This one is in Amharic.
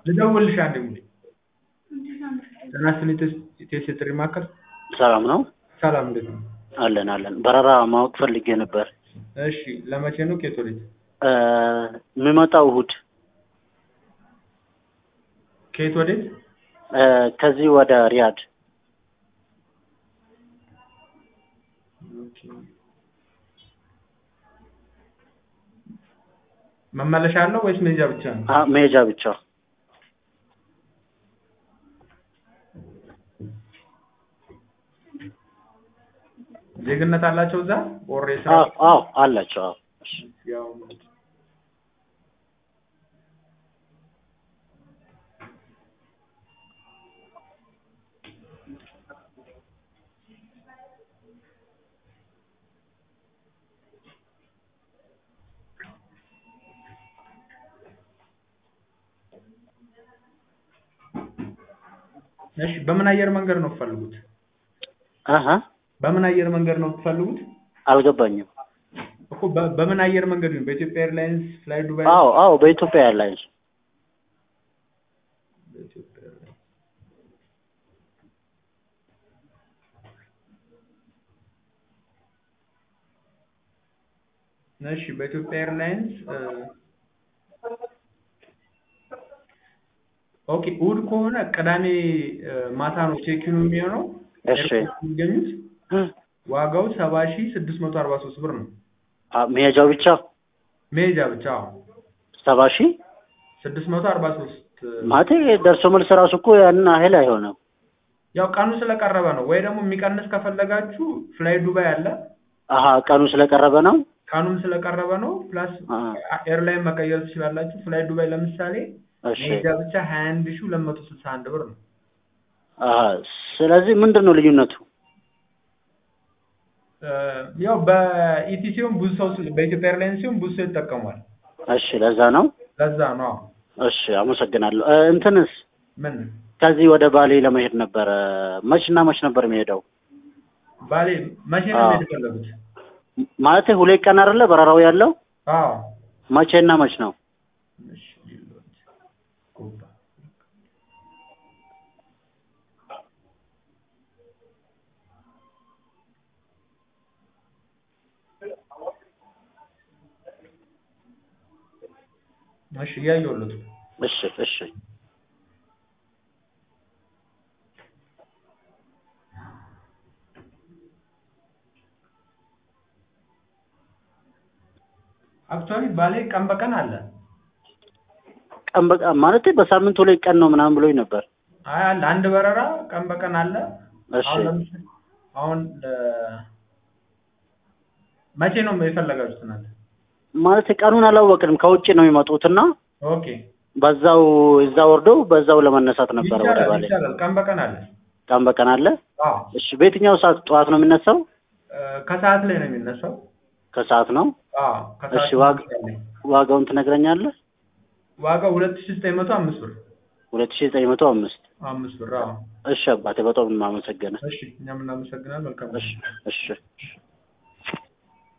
ልደውልልሽ አንዴ ሙሌ ጤና ይስጥልኝ ኢቴስ የጥሪ ማዕከል ሰላም ነው ሰላም እንዴት ነው አለን አለን በረራ ማወቅ ፈልጌ ነበር እሺ ለመቼ ነው ከየት ወዴት እ የምመጣው እሑድ ከየት ወዴት እ ከዚህ ወደ ሪያድ ኦኬ። መመለሻ አለው ወይስ መሄጃ ብቻ ነው አ መሄጃ ብቻ ዜግነት አላቸው እዛ ኦር የስራ አዎ አዎ አላቸው አዎ እሺ ያው እሺ በምን አየር መንገድ ነው የምትፈልጉት አሀ በምን አየር መንገድ ነው የምትፈልጉት አልገባኝም እኮ በ- በምን አየር መንገድ ነው በኢትዮጵያ ኤርላይንስ ፍላይ ዱባይ አዎ አዎ በኢትዮጵያ ኤርላይንስ በኢትዮጵያ ኤርላይንስ እሺ በኢትዮጵያ ኤርላይንስ እ ኦኬ እሑድ ከሆነ ቅዳሜ እ ማታ ነው ቼኪኑ የሚሆነው እሺ ኤርፖርት የሚገኙት እ ዋጋው ሰባ ሺህ ስድስት መቶ አርባ ሶስት ብር ነው አ መሄጃው ብቻ መሄጃ ብቻ አዎ ሰባ ሺህ ስድስት መቶ አርባ ሶስት ማለቴ ደርሶ መልስ ራሱ እኮ ያንን ያህል አይሆንም ያው ቀኑ ስለቀረበ ነው ወይ ደግሞ የሚቀንስ ከፈለጋችሁ ፍላይ ዱባይ አለ አሀ ቀኑ ስለቀረበ ነው ቀኑም ስለቀረበ ነው ፕላስ አ ኤርላይን መቀየር ትችላላችሁ ፍላይ ዱባይ ለምሳሌ እሺ መሄጃ ብቻ ሀያ አንድ ሺህ ሁለት መቶ ስልሳ አንድ ብር ነው አሀ ስለዚህ ምንድን ነው ልዩነቱ እ ያው በኢቲ ሲሆን ብዙ ሰው ስለ- በኢትዮጵያ ኤርላይንስ ሲሆን ብዙ ሰው ይጠቀሟል እሺ ለዛ ነው ለዛ ነው አዎ። እሺ አመሰግናለሁ እ እንትንስ ምን ከዚህ ወደ ባሌ ለመሄድ ነበረ መች እና መች ነበር የሚሄደው ባሌ መቼ ነው አዎ። መሄድ የፈለጉት ማለቴ ሁለት ቀን አይደለ በረራው ያለው አዎ መቼ እና መች ነው እሺ ሊሎት ጎባ እሺ እያየሁለት ነው። እሺ እሺ አክቹዋሊ ባሌ ቀን በቀን አለ ቀን በቀን ማለቴ በሳምንት ሁለት ቀን ነው ምናምን ብሎኝ ነበር አይ አለ አንድ በረራ ቀን በቀን አለ እሺ አሁን ለምሳሌ አሁን ለ- መቼ ነው የፈለጋችሁት እናንተ ማለቴ ቀኑን አላወቅንም ከውጭ ነው የሚመጡትና ኦኬ በዛው እዛ ወርደው በዛው ለመነሳት ነበረ ወደ ይቻላል ባሌ ይቻላል ቀን በቀን አለ ቀን በቀን አለ አዎ እሺ በየትኛው ሰዓት ጠዋት ነው የሚነሳው እ ከሰዓት ላይ ነው የሚነሳው ከሰዓት ነው አዎ ከሰዓት እሺ ዋግ ይነሳል። ዋጋውን ትነግረኛለህ ዋጋው ሁለት ሺህ ዘጠኝ መቶ አምስት ብር ሁለት ሺህ ዘጠኝ መቶ አምስት አምስት ብር አዎ እሺ አባቴ በጣም የማመሰግንህ እሺ እኛም እናመሰግናለን መልካም እሺ እሺ